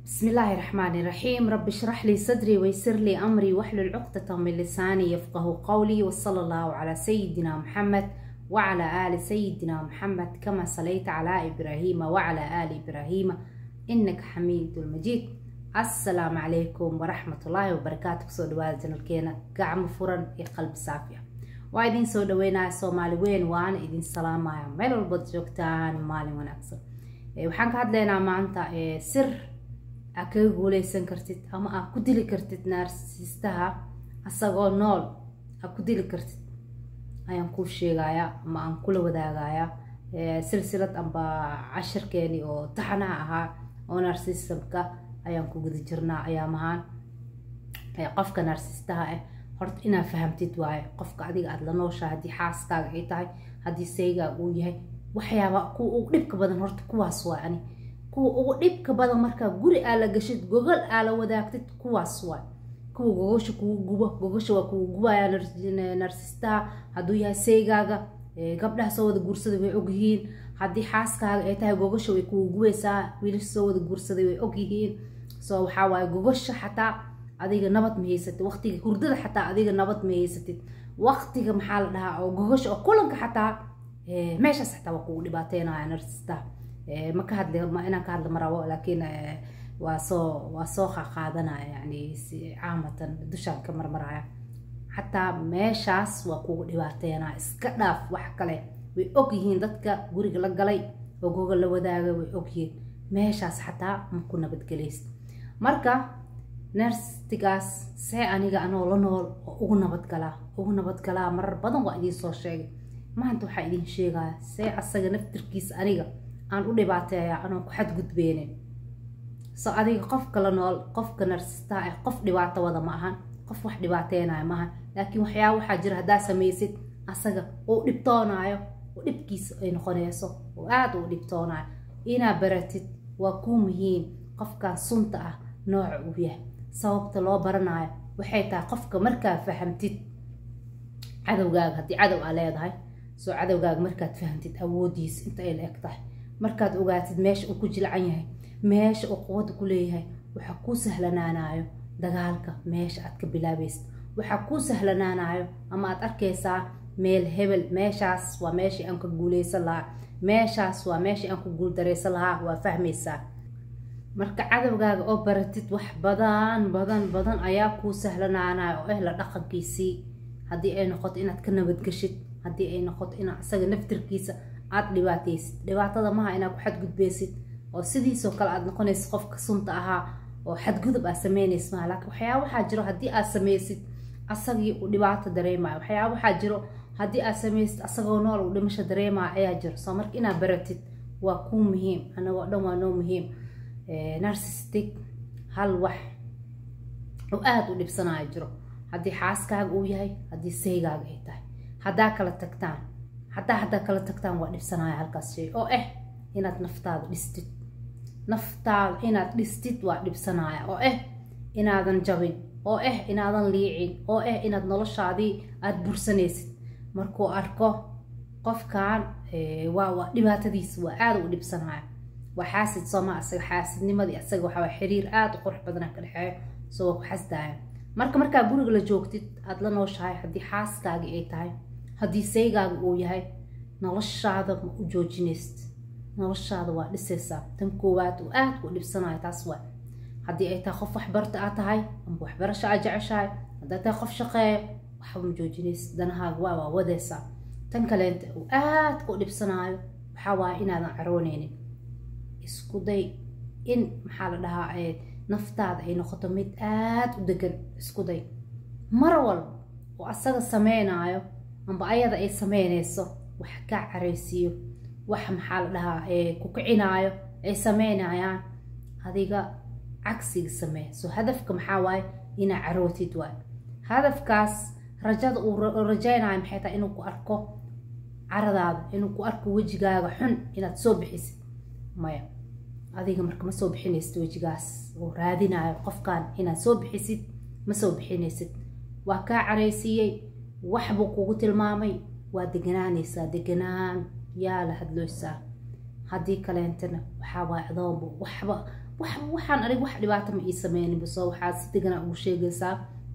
بسم الله الرحمن الرحيم رب اشرح لي صدري ويسر لي أمري واحلل عقدة من لساني يفقه قولي وصلى الله على سيدنا محمد وعلى آل سيدنا محمد كما صليت على إبراهيم وعلى آل إبراهيم إنك حميد المجيد السلام عليكم ورحمة الله وبركاته سو دواad janalkeena gacmo furan iyo qalbi saafiya waa idin soo dhaweynaya soomaali weyn waana idin salaamaya meel walbaad joogtaan maalin wanaagsan waxaan ka hadlaynaa maanta sir aa kaga guuleysan kartid ama aa ku dili kartid naarsiistaha asagoo nool aa ku dili kartid ayaan kuu sheegayaa ama aan kula wadaagayaa silsilad amba cashirkeeni oo taxanaha ahaa oo narsistamka ayaan ku guda jirnaa ayaamahaan qofka narsistaha ah horta inaad fahamtid waaye qofka adiga aada la nooshaa haddii xaaskaaga ay tahay haddii saygaaga uu yahay waxyaaba kuwa ugu dhibka badan horta kuwaas waay ani kuwa ugu dhibka badan markaa guri aa la gashid gogol aa la wadaagtid kuwaas waay kuwa gogosha kugu gubo gogosha waa kugu gubaya narsistaha hadduu yahay saygaaga gabdhaha soo wada guursaday way ogyihiin haddii xaaskaaga ay tahay gogosha way kugu gubaysaa wiilasha soo wada guursaday way ogyihiin so waxaa waaye gogosha xataa adiga nabad ma haysatid waqtiga hurdada xataa adiga nabad ma haysatid waqtiga maxaa la dhahaa oo gogosha oo kulanka xataa meeshaas xataa waa kugu dhibaateynaya narsistaha ma ka hadli ma inaan ka hadla ma rabo laakiin waa soo waa soo qaqaadanaya yani caamatan dushaan ka marmaraya xataa meeshaas waa kugu dhibaateynaya iska dhaaf wax kale way ogyihiin dadka guriga la galay oo goga la wadaaga way ogyihiin meeshaas xataa ma ku nabadgelaysa marka nerstigaas see aniga anoo la nool oo ugu nabadgalaa ugu nabadgalaa marar badan waa idiin soo sheegay maanta waxaa idiin sheegaya see asaga naftirkiisa aniga aan u dhibaateeya anoo ku xadgudbeenin so adiga qofka la nool qofka narsistaa ah qof dhibaato wada ma ahan qof wax dhibaateynaya ma ahan laakiin waxyaaba waxaa jira haddaa samaysid asaga uu dhibtoonaayo oo dhibkiisa ay noqonayso oo aada uu dhibtoonaayo inaa baratid waa kuu muhiim qofkan sunta ah nooca uu yahay sababta loo baranayo waxay tahay qofka markaa fahamtid cadowgaaga haddii cadow aa leedahay soo cadowgaaga markaad fahamtid awoodiisa inta ay la eg tahay markaad ogaatid meesha uu ku jilcan yahay meesha uu quwadda ku leeyahay waxaa kuu sahlanaanayo dagaalka meesha aad ka bilaabaysid waxaa kuu sahlanaanayo ama aad arkaysaa meel hebel meeshaas waa meeshii aan ka guuleysan lahaa meeshaas waa meeshii aan ku guuldaraysan lahaa waa fahmaysaa marka cadowgaaga oo baratid wax badan badan badan ayaa kuu sahlanaanayo oo eh la dhaqankiisii haddii ay noqoto inaad ka nabadgeshid haddii ay noqoto inaad isaga naftirkiisa aada dhibaataysid dhibaatada maha inaad ku xadgudbaysid oo sidiisoo kale aad noqonaysid qofka sunta ahaa oo xadgudub aad sameynaysid maha laakiin waxyaaba waxaa jiro haddii aad samaysid asagii uu dhibaato dareemayo waxyaaba waxaa jiro haddii aad samaysid asagoo nool uu dhimasho dareemayo ayaa jiro soo marka inaad baratid waa kuu muhiim anagoo dhan waa noo muhiim narcissistic hal wax oo aada u dhibsanayo jiro haddii xaaskaaga uu yahay haddii saygaaga ay tahay haddaa kala tagtaan haddaa haddaa kala tagtaan waa dhibsanaya halkaas shay oo ah inaad naftaada dhistid naftaada inaad dhistid waa dhibsanaya oo ah inaadan jabin oo ah inaadan liicin oo ah inaad noloshaadii aada bursanaysid markuu arko qofkan waa waa dhibaatadiisa waa aada u dhibsanaya waa xaasid sooma asaga xaasidnimadii asaga waxaa xiriir aada u qurux badana ka dhexeeyo soo waa ku xasdaya marka markaa guriga la joogtid aada la nooshahay haddii xaaskaagii ay tahay haddii saygaaga uu yahay noloshaada ma u joojinaysid noloshaada waa dhisaysaa tan koowaad uu aada u dhibsanayo taas waa haddii ay tahay qof waxbarta aad tahay amba waxbarasho aad jeceshahay hadday tahay qof shaqeeyo waxba ma joojinaysid danahaaga waa waa wadaysaa tan kaleenta uu aada u dhibsanaayo waxaa waaya inaadan carooneynin isku day in maxaa la dhahaa naftaada ay noqoto mid aada u degan isku day mar walba oo asaga sameynaayo amba ayada ay sameynayso wax kaa caraysiiyo wax maxaa la dhahaa ku kicinaayo ay sameynayaan adiga cagsiga samee so hadafka maxaa waaye inaa carootid waay hadafkaas rajada uu rajaynayo maxay tahay inuu ku arko caradaada inuu ku arko wejigaaga xun inaad soo bixisid maya adiga marka ma soo bixinaysid wejigaas oo raadinayo qofkan inaad soo bixisid ma soo bixinaysid waa kaa caraysiiyey waxbuu kugu tilmaamay waa deganaanaysaa deganaan yaa la hadlooysaa haddii kaleentana waxaa waay adoonba waxba waxaan anig wax dhibaato ma ii sameynin basoo waxaad si deganaa ugu sheegaysaa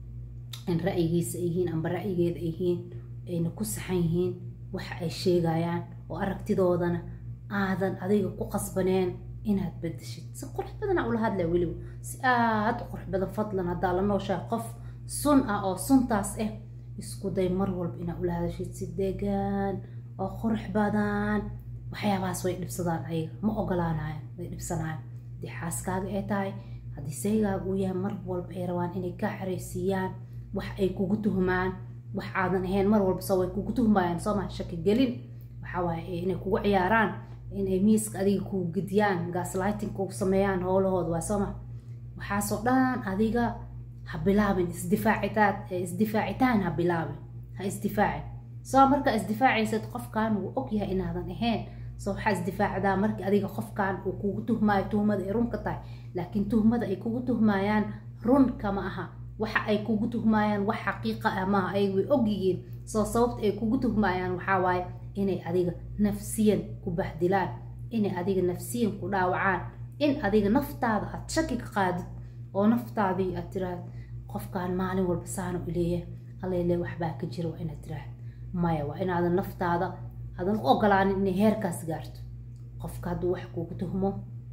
in ra'yigiisa ay yihiin amba ra'yigeeda ay yihiin ayna ku saxan yihiin waxa ay sheegayaan oo aragtidoodana aadan adiga ku qasbaneen inaad bedeshid si qurux badana ula hadlaya weliba si aada u qurux badan fadlan haddaa la nooshahay qof sun ah oo suntaas ah isku day mar walba inaad ula hadashid si degan oo qurux badan waxyaabahaas way dhibsadaan ayaga ma ogolaanayan way dhibsanayaan haddii xaaskaaga ay tahay haddii saygaaga uu yahay mar walba ay rabaan inay kaa xaraysiiyaan wax ay kugu tuhmaan wax aadan ahayn mar walba soo way kugu tuhmayaan soo maa shaki gelin waxaa waaye inay kugu ciyaaraan inay miiska adiga kugu gediyaan gaslighting kugu sameeyaan howlahooda waa soo ma waxaasoo dhan adiga ha bilaabin isdifaacitaad isdifaacitaan ha bilaabin ha isdifaacin soo markaa isdifaacaysad qofkan wuu ogyahay inaadan ahayn soo waxaa isdifaacdaa markii adiga qofkan uu kugu tuhmaayo tuhmada ay run ka tahay laakiin tuhmada ay kugu tuhmayaan run kama aha waxa ay kugu tuhmayaan wax xaqiiqa ah maaha ay way ogyihiin soo sababta ay kugu tuhmayaan waxaa waaye inay adiga nafsiyan ku bahdilaan inay adiga nafsiyan ku dhaawacaan in adiga naftaada aad shaki ka qaadid oo naftaadii aad tiraahd qofkan maalin walba saana u leeyahay allele waxbaa ka jira waa inaad tiraahd maya waa inaadan naftaada aadan u ogolaanin inay heerkaas gaarto qofka hadduu wax kugu tuhmo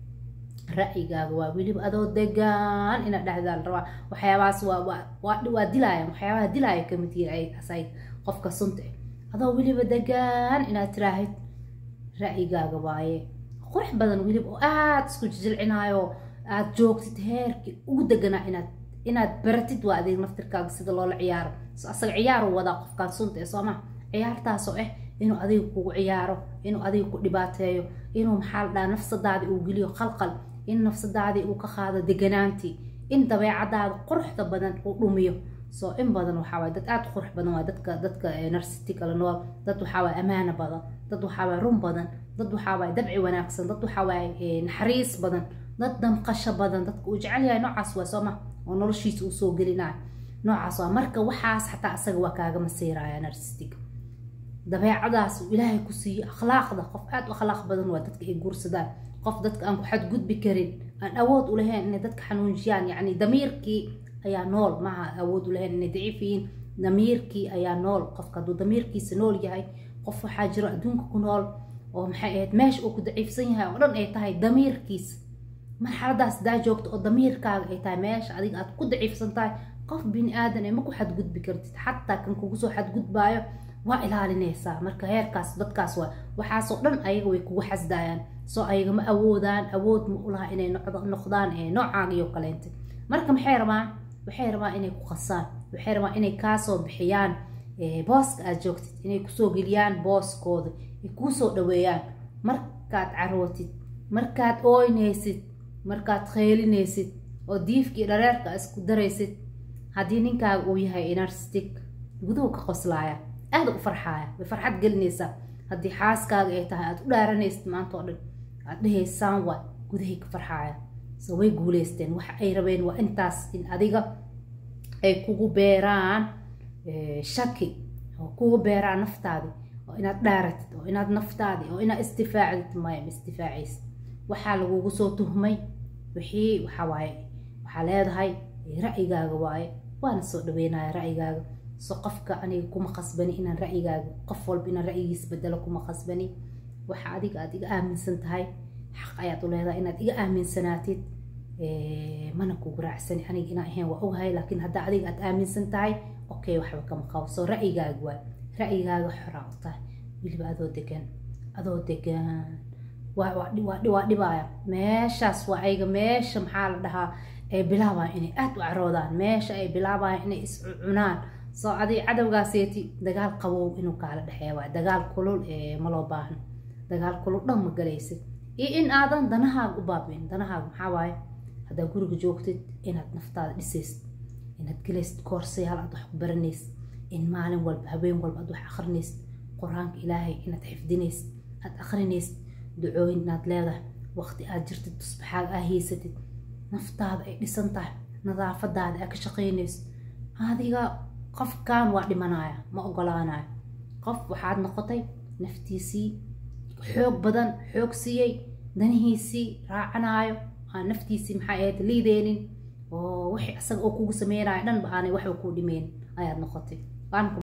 ra'yigaaga waa weliba adoo degaan inaad dhexdaa la rabaa waxyaabahaas waa waa dilaayaan waxyaabaha dilaaya kamid yihiin asayg qofka sunta adoo weliba degaan inaad tiraahid ra'yigaaga waaye qurux badan weliba oo aada isku jijilcinaayo aad joogtid heerkii ugu deganaa inaad inaad baratid waa adeeg naftirkaaga sida loola ciyaaro so asaga ciyaaru wadaa qofkaan sunta ee sooma ciyaartaasoo ah inuu adiga kugu ciyaaro inuu adiga ku dhibaateeyo inuu maxaa la dhaha nafsadaadii uu geliyo qalqal in nafsadaadii uu ka qaado deganaantii in dabeecadaada quruxda badan uu dhumiyo soo in badan waxaawaay dad aada qurux badan waa dadka dadka narsitikala nool dad waxaawaay amaano badan dad waxaawaay run badan dad waxaawaay dabci wanaagsan dad waxaawaay naxariis badan dad damqasho badan dadka uu jecel yahay noocaas waa sooma oo noloshiisa uu soo gelinayo noocaas waa marka waxaas xataa asaga waa kaaga masiiraya narsistig dabeecadaas uu ilaahay ku siiyo akhlaaqda qof aada u akhlaaq badan waa dadka ay guursadaan qof dadka aan ku xadgudbi karin aan awood u lahayn inay dadka xanuunjiyaan yacni damiirkii ayaa nool maaha awood u lahayn inay daciif yihiin damiirkii ayaa nool qofka hadduu damiirkiisa nool yahay qof waxaa jiro adduunka ku nool oo maxay ahayd meesha uu ku daciifsan yahay oo dhan ay tahay damiirkiisa marxaladaas daa joogto oo damiirkaaga ay tahay meesha adiga aad ku daciifsan tahay qof bini aadan ee ma ku xadgudbi kartid xataa kan kugu soo xadgudbaayo waa ilaalinaysaa marka heerkaas dadkaas waa waxaasoo dhan ayaga way kugu xasdaayaan soo ayaga ma awoodaan awood ma ulaha inay noqdaan noocaagaiyo kaleente marka maxay rabaan waxay rabaan inay ku qasaan waxay rabaan inay kaasoo bixiyaan booska aad joogtid inay kusoo geliyaan booskooda ay kuusoo dhaweeyaan markaad carootid markaad ooynaysid markaad kheylinaysid oo diifkii dhareerka isku daraysid haddii ninkaaga uu yahay inarstic guduhu ka qoslaaya aada u farxaaya way farxad gelinaysaa haddii xaaskaaga ay tahay aad u dhaaranaysid maanta oo dhan aad dhahaysaan waa gudahay ka farxaaya so way guuleysteen waxa ay rabeen waa intaas in adiga ay kugu beeraan shaki oo kugu beeraan naftaadi oo inaad dhaaratid oo inaad naftaadi oo inaad istifaacdid maya ma istifaacaysid waxaa lagugu soo tuhmay wixii waxaa waaye waxaa leedahay ra'yigaaga waaye waana soo dhaweynaya ra'yigaaga so qofka aniga kuma qasbani inaan ra'yigaaga qof walba inaan ra'yigiis bedelo kuma qasbani waxa adiga aad iga aaminsan tahay xaq ayaad u leedahay inaad iga aaminsanaatid mana kugu raacsani aniga inaan ahayn waa ogahay laakiin haddaa adiga aad aaminsan tahay okay waxba kama qabo so ra'yigaaga waay ra'yigaaga xoraa u tahay weliba adoo degan adoo degan waa dhibaaya meeshaas waa ayga meesha maxaa la dhahaa ay bilaabayan inay aada u caroodaan meesha ay bilaabayan inay iscunaan soo adi cadowgaaseeti dagaal qabow inuu kaala dhexeeya waay dagaal kulul ma loo baahno dagaal kulul dhan ma galaysid iyo in aadan danahaaga u baabiin danahaaga maxaa waaye haddaa guriga joogtid inaad naftaada dhisaysid inaad gelaysid koorsayaal aad wax ku baranaysid in maalin walba habeen walba aad wax akrinaysid qur-aanka ilaahay inaad xifdinaysid aad akrinaysid ducooyin inaad leedahay waqti aad jirtid tusbaxaaga aa haysatid naftaada ay dhisan tahay nadaafadaada aa ka shaqaynaysid adiga qofkan waa dhimanaya ma ogolaanayo qof waxaad noqotay naftiisii xoog badan xoog siiyey danihiisii raacanaayo aan naftiisii maxay ahayd liideenin oo wixii asaga oo kugu sameynaya dhanba aanay waxba kuu dhimeen ayaad noqotay